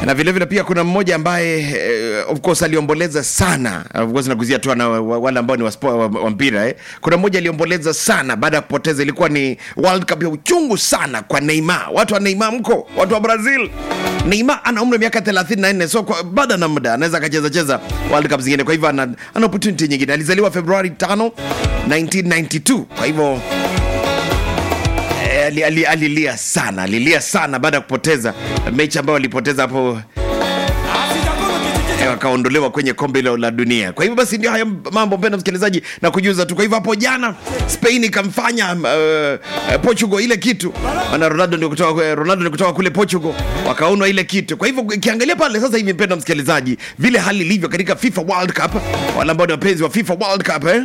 na vilevile vile pia kuna mmoja ambaye eh, of course aliomboleza sana of course nakuzia tu na wale ambao ni wa, spo- wa, wa mpira eh. kuna mmoja aliomboleza sana baada ya kupoteza ilikuwa ni world cup ya uchungu sana kwa neymar watu wa neymar mko watu wa brazil neymar ana umri wa miaka 34 so kwa- bado ana muda anaweza akacheza cheza world cup zingine kwa hivyo ana, ana opportunity nyingine alizaliwa februari 5 1992 kwa hivyo Eh, ali- ali- alilia sana alilia sana baada ya kupoteza mechi ambayo alipoteza hapo eh, wakaondolewa kwenye kombe hilo la dunia kwa hivyo basi ndio haya mambo mpenda msikilizaji na kujuza tu kwa hivyo hapo jana spain ikamfanya uh, portugal ile kitu maana ronaldo ndio kutoka ronaldo ni kutoka kule portugal wakaonwa ile kitu kwa hivyo ikiangalia pale sasa hivi mpenda msikilizaji vile hali ilivyo katika fifa world cup wale ambao ni wapenzi wa fifa world cup eh?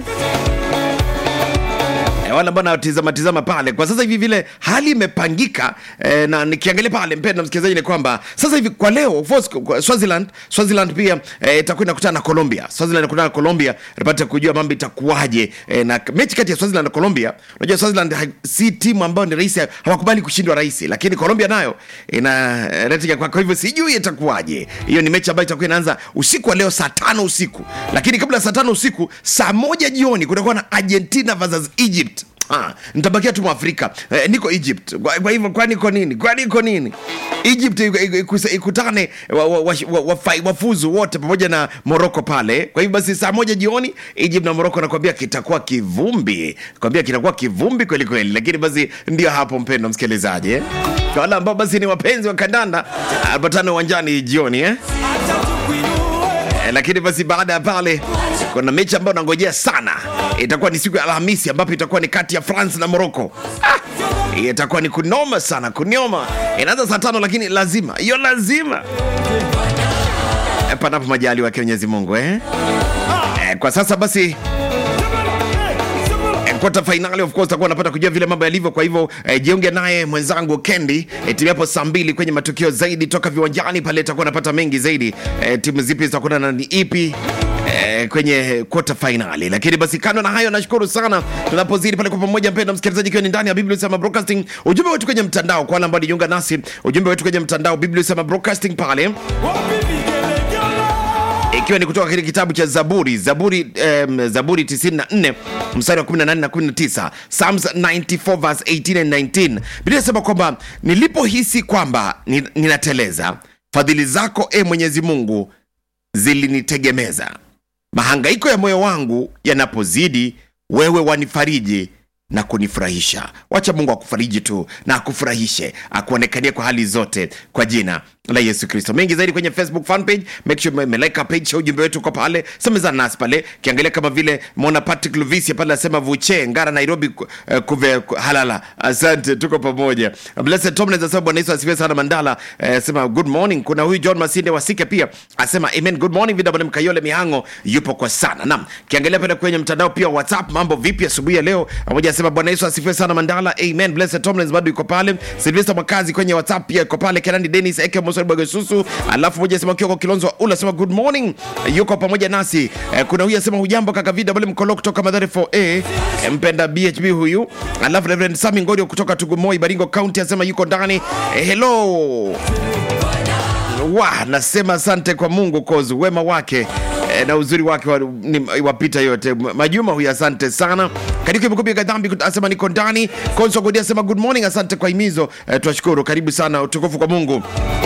Eh, wale ambao natizama tizama pale kwa sasa hivi vile hali imepangika eh, na nikiangalia pale mpenda msikilizaji ni kwamba sasa hivi kwa leo of course, kwa Swaziland Swaziland pia eh, itakuwa inakutana na Colombia Swaziland inakutana na Colombia tupate kujua mambo itakuwaje eh, na mechi kati ya Swaziland na Colombia unajua Swaziland ha- si timu ambayo ni rahisi hawakubali kushindwa rahisi lakini Colombia nayo ina eh, rating kwa kwa hivyo sijui itakuwaje hiyo ni mechi ambayo itakuwa inaanza usiku wa leo saa tano usiku lakini kabla ya saa tano usiku saa moja jioni kutakuwa na Argentina versus Egypt Ah, nitabakia tu mwafrika eh, niko egypt kwa, kwa hivyo kwani iko nini kwani iko nini egypt iku- iku- iku- ikutane wafuzu wa, wa, wa, wa, wafuzu wote pamoja na moroko pale kwa hivyo basi saa moja jioni egypt na moroko nakwambia kitakuwa kivumbi kwambia kitakuwa kivumbi kweli kweli lakini basi ndio hapo mpendo msikilizaji eh? kwa wale ambao basi ni wapenzi wa kandanda apatane uwanjani jioni eh? Eh, lakini basi baada ya pale kuna mechi ambayo nangojea sana itakuwa ni siku ya alhamisi ambapo itakuwa ni kati ya france na morocco ah, hiyo itakuwa ni kunoma sana kunyoma inaanza saa tano lakini lazima hiyo lazima eh, panapo majali wake mwenyezi mungu eh? Eh, kwa sasa basi Eh, quarter finali of course takuwa napata kujua vile mambo yalivyo kwa hivyo eh, jiunge naye mwenzangu kendi eh, timu yapo saa mbili kwenye matukio zaidi toka viwanjani pale itakuwa napata mengi zaidi eh, timu zipi zitakuwa na ni ipi eh, kwenye quarter finali lakini basi kando na hayo nashukuru sana tunapozidi pale kwa pamoja mpenda msikilizaji ikiwa ni ndani ya biblia sema broadcasting ujumbe wetu kwenye mtandao kwa wale ambao nijiunga nasi ujumbe wetu kwenye mtandao biblia sema broadcasting pale ikiwa ni kutoka kile kitabu cha zaburi zaburi um, zaburi 94 mstari wa 18 na 19 psalms 94 verse 18 and 19 biblia inasema kwamba nilipohisi kwamba ni- ninateleza fadhili zako e mwenyezi mungu zilinitegemeza mahangaiko ya moyo wangu yanapozidi wewe wanifariji na kunifurahisha wacha mungu akufariji tu na akufurahishe akuonekanie kwa hali zote kwa jina la yesu kristo mengi zaidi kwenye facebook fan page make sure meleka page cha ujumbe wetu kwa pale semezana nasi pale kiangalia kama vile mona patrick luvisia pale asema vuche ngara nairobi ku- eh, kuve ku- halala asante tuko pamoja blessed tomlins asema bwana yesu asifiwe sana mandala eh, asema good morning kuna huyu john masinde wasike pia asema amen good morning vw mkayole mihango yupo kwa sana nam kiangalia pale kwenye mtandao pia whatsapp mambo vipi asubuhi ya leo pamoja asema bwana yesu asifiwe sana mandala amen blessed tomlins bado yuko pale silvester mwakazi kwenye whatsapp pia yuko pale kenani denis eke mosori bwagesusu alafu moja asema kioko kilonzo ula asema good morning yuko pamoja nasi eh, kuna huyu asema hujambo kaka vida bale mkolo kutoka madhare 4a eh, mpenda bhb huyu alafu reverend sami ngorio kutoka tugumoi baringo county asema yuko ndani eh, hello wa nasema asante kwa mungu kozi wema wake eh, na uzuri wake wa- ni- wapita yote majuma huyu asante sana katika imekupiga dhambi asema niko ndani konso godi asema good morning asante kwa himizo eh, twashukuru karibu sana utukufu kwa mungu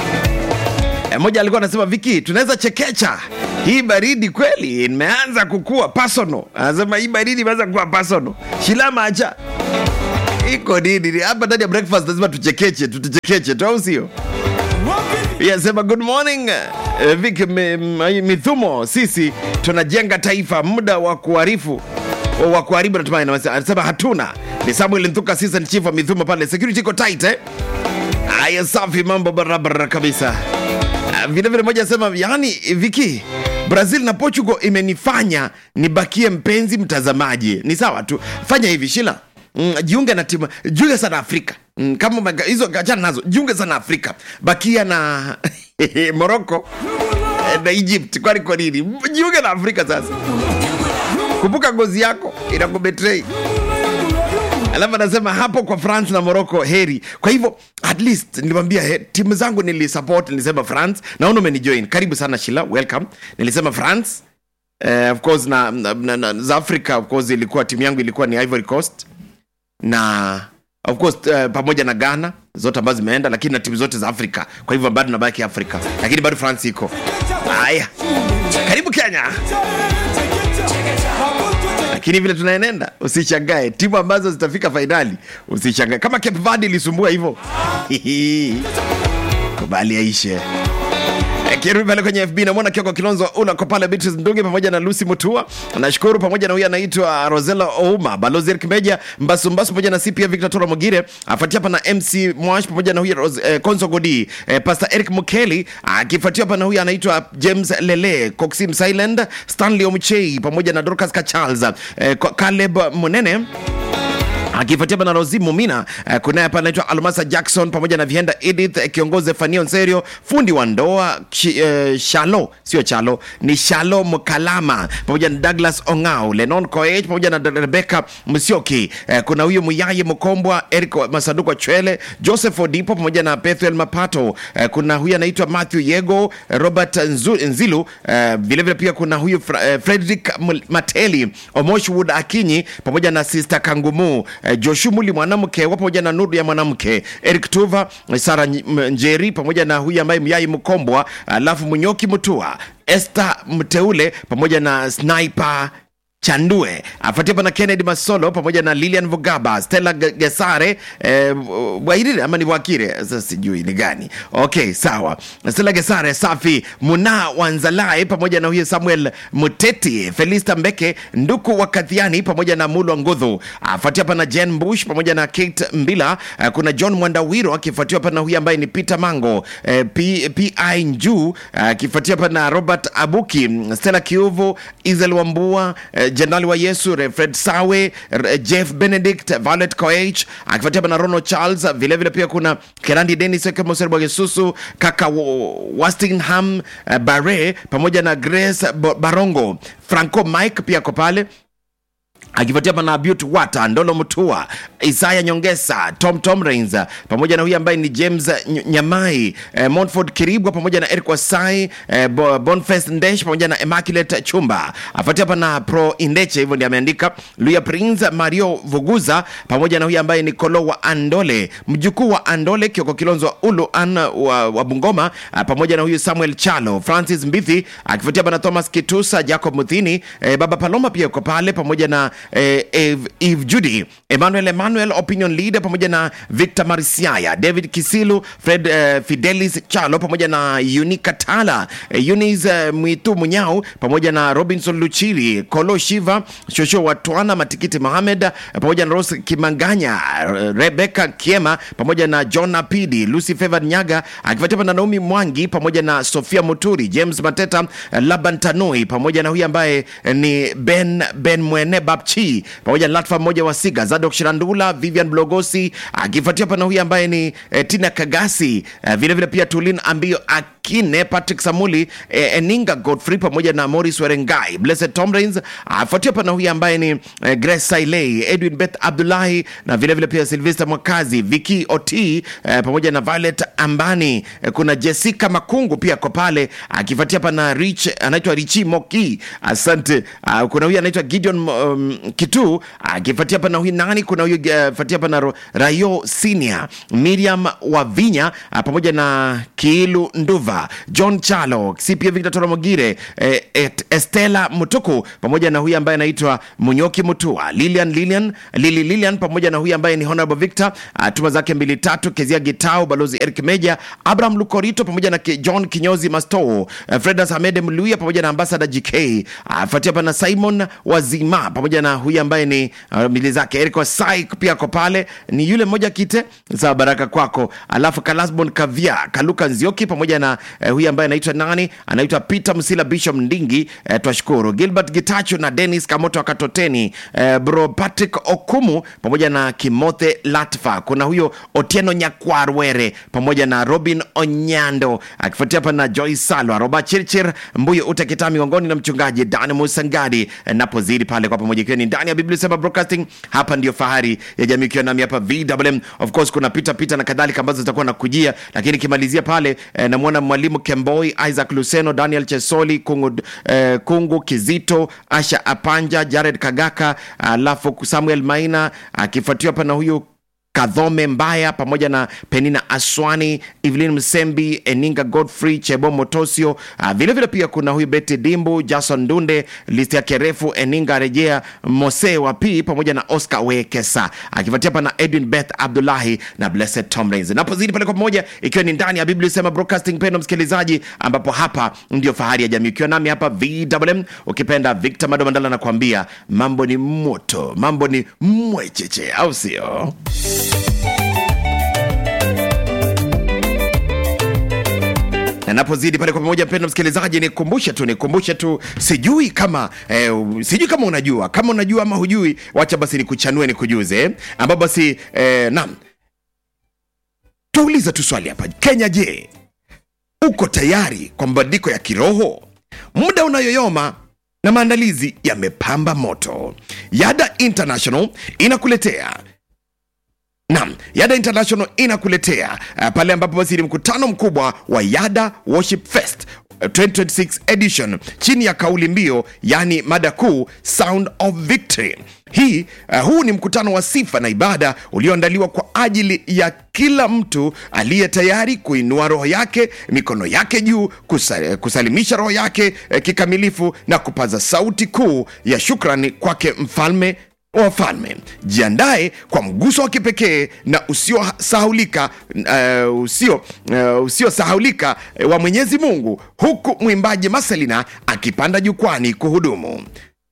Eh, mmoja alikuwa anasema viki tunaweza chekecha hii baridi kweli imeanza kukua personal anasema hii baridi imeanza kuwa personal shilama acha iko nini hapa ndani ya breakfast lazima tuchekeche tutuchekeche tu au sio yasema good morning eh, Vic mi- mi- Mithumo, sisi tunajenga taifa, muda wa kuharifu wa kuharibu natumaini. Anasema hatuna. Ni Samuel Nthuka, season chief wa Mithumo pale, security iko tight eh. Haya, safi, mambo barabara kabisa. Ah, Vile vile moja anasema yani, Viki, Brazil na Portugal imenifanya nibakie mpenzi mtazamaji. Ni sawa tu, fanya hivi Shila. Mm, jiunge na timu jiunge sana afrika mm, kama umega- hizo achana nazo jiunge sana afrika bakia na morocco eh, na egypt kwani kwa nini jiunge na afrika sasa kumbuka ngozi yako inakubetray alafu anasema hapo kwa france na morocco heri kwa hivyo at least nilimwambia he, timu zangu nilisupport nilisema france naona umenijoin karibu sana shila welcome nilisema france uh, of course na, na, na, na za africa of course ilikuwa timu yangu ilikuwa ni ivory coast na of course uh, pamoja na ghana zote ambazo zimeenda lakini na timu zote za afrika kwa hivyo bado nabaki afrika lakini bado france iko haya karibu kenya lakini vile tunaenenda usishangae timu ambazo zitafika fainali usishangae kama cape verde ilisumbua hivyo kubali aishe kirudi pale kwenye fb namwona kioko kilonzo ula ko pale beatrice ndungi pamoja na lucy mutua nashukuru pamoja na huyu anaitwa rosela ouma balozi erik meja mbasumbasu pamoja na cpa victor tora mogire afuatia hapa na mc mwash pamoja na huyu Ros- eh, konso godi eh, pastor eric mukeli akifuatia hapa na huyu anaitwa james lele coxim silend stanley omchei pamoja na dorcas kacharles eh, caleb munene akifuatia pana rosi mumina uh, kunaye hapa anaitwa almasa jackson pamoja na vienda edith eh, kiongozi fanio nserio fundi wa ndoa Chi- eh, shalo sio chalo ni shalo mkalama pamoja na douglas ongao lenon koech pamoja na rebeka msioki uh, kuna huyu muyaye mkombwa eric masanduku chwele joseph odipo pamoja na pethuel mapato uh, kuna huyu anaitwa matthew yego robert Nzu, nzilu uh, vilevile pia kuna huyu Fra, uh, frederick Mul- mateli omoshwood akinyi pamoja na sister kangumu eh, joshu muli mwanamke wa pamoja na nuru ya mwanamke eric tuva eh, sara Nj- M- njeri pamoja na huyu ambaye myai mkombwa alafu munyoki mutua este mteule pamoja na sniper chandue afuatia pana kennedy masolo pamoja na lilian vugaba stella Ge- gesare eh, wairire ama ni wakire sasa sijui ni gani okay sawa stella gesare safi muna wanzalai pamoja na huyo samuel muteti felista mbeke nduku wa kadhiani pamoja na mulwa ngudhu afuatia pana jen bush pamoja na kate mbila eh, kuna john mwandawiro akifuatiwa pana huyu ambaye ni peter mango eh, P, pi njuu akifuatia pana robert abuki stella kiuvu isel wambua eh, jenerali wa yesu Re- fred sawe R- jeff benedict violet coach akifuatia pana rono charles vilevile vile pia kuna kerandi denis kemoserbwagesusu kaka Wa- wastingham eh, bare pamoja na grace Bo- barongo franco mike pia ako pale akifuatia pana Beauty Wata, Ndolo Mutua, Isaya Nyongesa, Tom Tom Rains pamoja na huyu ambaye ni James Ny- Nyamai, eh, Montford Kiribwa pamoja na Eric Wasai, eh, Bo- Boniface Ndesh pamoja na Immaculate Chumba. Afuatia pana Pro Indeche, hivyo ndio ameandika Luya Prince, Mario Vuguza pamoja na huyu ambaye ni Kolo wa Andole, mjukuu wa Andole, Kioko Kilonzo wa Ulu An wa, wa Bungoma, ah, pamoja na huyu Samuel Chalo, Francis Mbithi akifuatia pana Thomas Kitusa, Jacob Muthini, eh, Baba Paloma pia yuko pale pamoja na eh, Eve, Eve Judy, Emmanuel Emmanuel opinion leader pamoja na Victor Marisiaya, David Kisilu, Fred eh, Fidelis Chalo pamoja na Unika Tala, eh, Eunice eh, Mwitu Munyau pamoja na Robinson Luchiri, Kolo Shiva, Shosho Watwana, Matikiti Mohamed eh, pamoja na Rose Kimanganya, eh, Rebecca Kiema pamoja na John Apidi, Lucy Favored Nyaga akifuatiwa na Naomi Mwangi pamoja na Sofia Muturi, James Mateta, eh, Laban Tanui pamoja na huyu ambaye eh, ni Ben Ben Mwene Bapchi pamoja na Latfa mmoja wa Siga, Zadok Shirandula, Vivian Blogosi akifuatia pana huyu ambaye ni eh, Tina Kagasi eh, vile vile pia Tulin Ambio Akine, Patrick Samuli, eh, Eninga Godfrey pamoja na Morris Werengai, Blessed Tomrins afuatia pana huyu ambaye ni eh, Grace Sailei, Edwin Beth Abdullahi na vile vile pia Sylvester Mwakazi, Viki Oti eh, pamoja na Violet Ambani eh, kuna Jessica Makungu pia ko pale akifuatia pana Rich anaitwa Richi Moki, asante. Uh, kuna huyu anaitwa Gideon um, Kitu akifuatia pana huyu nani, kuna huyu uh, fuatia pana Ro- Rayo Senior, Miriam Wavinya uh, pamoja na Kiilu Nduva, John Chalo, CPA Victor Toromogire, eh, et, Estela Mutuku pamoja na huyu ambaye anaitwa Munyoki Mutua, Lilian Lilian Lili Lilian pamoja na huyu ambaye ni Honorable Victor uh, tuma zake mbili tatu, Kezia Gitao, Balozi Eric Meja, Abraham Lukorito pamoja na Ki- John Kinyozi Masto, uh, Fredas Hamed Mluya pamoja na Ambassador GK, afuatia pana Simon Wazima pamoja na huyu ambaye ni uh, mili zake Eric Wasai pia ako pale, ni yule mmoja kite za baraka kwako, alafu Kalasbon Kavia Kaluka Nzioki pamoja na eh, huyu ambaye anaitwa nani anaitwa peter msila bishop ndingi eh, twashukuru gilbert gitacho na denis kamoto wa katoteni eh, bro patrick okumu pamoja na kimothe latfa kuna huyo otieno nyakwarwere pamoja na robin onyando akifuatia hapa na joy salwa roba chirchir mbuyo utakita miongoni na mchungaji dan musangadi eh, napozidi pale kwa pamoja ikiwa ni ndani ya biblia sema broadcasting hapa ndio fahari ya jamii ikiwa nami hapa vwm of course kuna pita pita na kadhalika ambazo zitakuwa na kujia lakini ikimalizia pale eh, namwona mwalimu kemboi isaac luseno daniel chesoli kungu, eh, kungu kizito asha apanja jared kagaka alafu samuel maina akifuatiwa hapa na huyu kadhome mbaya pamoja na penina aswani evelyn msembi eninga godfrey chebo motosio uh, vilevile pia kuna huyu beti dimbu jason dunde listi yake refu eninga rejea mose wa p pamoja na oscar wekesa akifuatia hapa na edwin beth abdullahi na blessed tomlins napozidi pale kwa pamoja ikiwa ni ndani ya biblia sema broadcasting pendo msikilizaji ambapo hapa ndio fahari ya jamii ukiwa nami hapa vwm ukipenda victor madomandala nakuambia mambo ni moto mambo ni mwecheche au sio Na napozidi pale kwa pamoja mpendo msikilizaji nikumbushe tu nikumbushe tu sijui kama eh, sijui kama unajua kama unajua ama hujui wacha basi nikuchanue nikujuze eh, ambapo basi eh, naam tuuliza tu swali hapa kenya je uko tayari kwa mabadiliko ya kiroho muda unayoyoma na maandalizi yamepamba moto yada international inakuletea Naam, Yada International inakuletea uh, pale ambapo basi ni mkutano mkubwa wa Yada Worship Fest uh, 2026 edition chini ya kauli mbiu yani mada kuu Sound of Victory. Hii uh, huu ni mkutano wa sifa na ibada ulioandaliwa kwa ajili ya kila mtu aliye tayari kuinua roho yake, mikono yake juu, kusa, kusalimisha roho yake eh, kikamilifu na kupaza sauti kuu ya shukrani kwake mfalme wa wafalme jiandae kwa mguso wa kipekee na usiosahulika uh, usio uh, usiosahulika uh, wa mwenyezi mungu huku mwimbaji maselina akipanda jukwani kuhudumu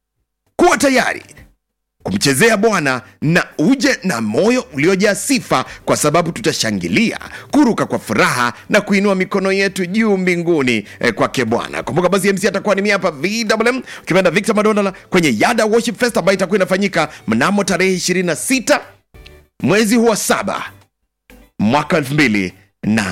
kuwa tayari kumchezea bwana na uje na moyo uliojaa sifa kwa sababu tutashangilia kuruka kwa furaha na kuinua mikono yetu juu mbinguni eh, kwake bwana kumbuka basi mc atakuwa ni mia hapa vwm ukipenda victor madonala kwenye yada worship fest ambayo itakuwa inafanyika mnamo tarehe 26 mwezi huu wa saba mwaka elfu mbili na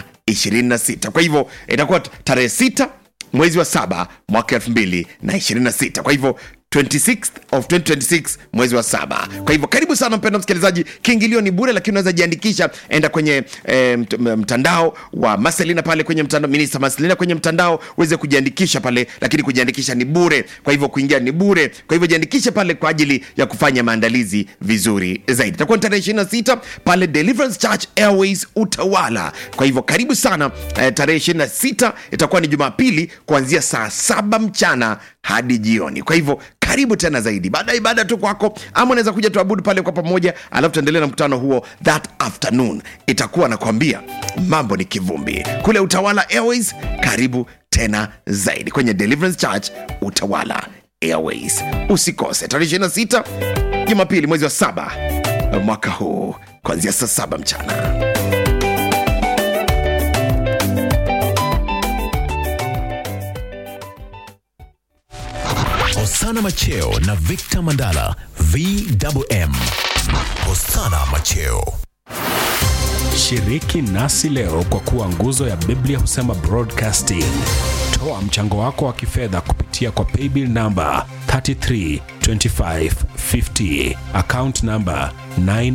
26 kwa hivyo itakuwa tarehe 6 mwezi wa saba mwaka elfu mbili na 26 kwa hivyo 26th of 2026 mwezi wa saba kwa hivyo karibu sana mpendo msikilizaji kiingilio ni bure lakini unaweza jiandikisha enda kwenye e, mtandao wa maselina pale kwenye mtandao minista maselina kwenye mtandao uweze kujiandikisha pale lakini kujiandikisha ni bure kwa hivyo kuingia ni bure kwa hivyo jiandikishe pale kwa ajili ya kufanya maandalizi vizuri zaidi itakuwa ni tarehe 26 pale deliverance church airways utawala kwa hivyo karibu sana e, tarehe 26 itakuwa ni jumapili kuanzia saa saba mchana hadi jioni kwa hivyo karibu tena zaidi baada ya ibada tu kwako ama unaweza kuja tuabudu pale kwa pamoja alafu tuendelee na mkutano huo that afternoon itakuwa nakwambia mambo ni kivumbi kule utawala airways karibu tena zaidi kwenye deliverance church utawala airways usikose tarehe 26 jumapili mwezi wa saba mwaka huu kuanzia saa saba mchana Hosana Macheo na Victor Mandala VWM. Hosana Macheo. Shiriki nasi leo kwa kuwa nguzo ya Biblia husema broadcasting. Toa mchango wako wa kifedha kupitia kwa paybill namba 332550 account namba 9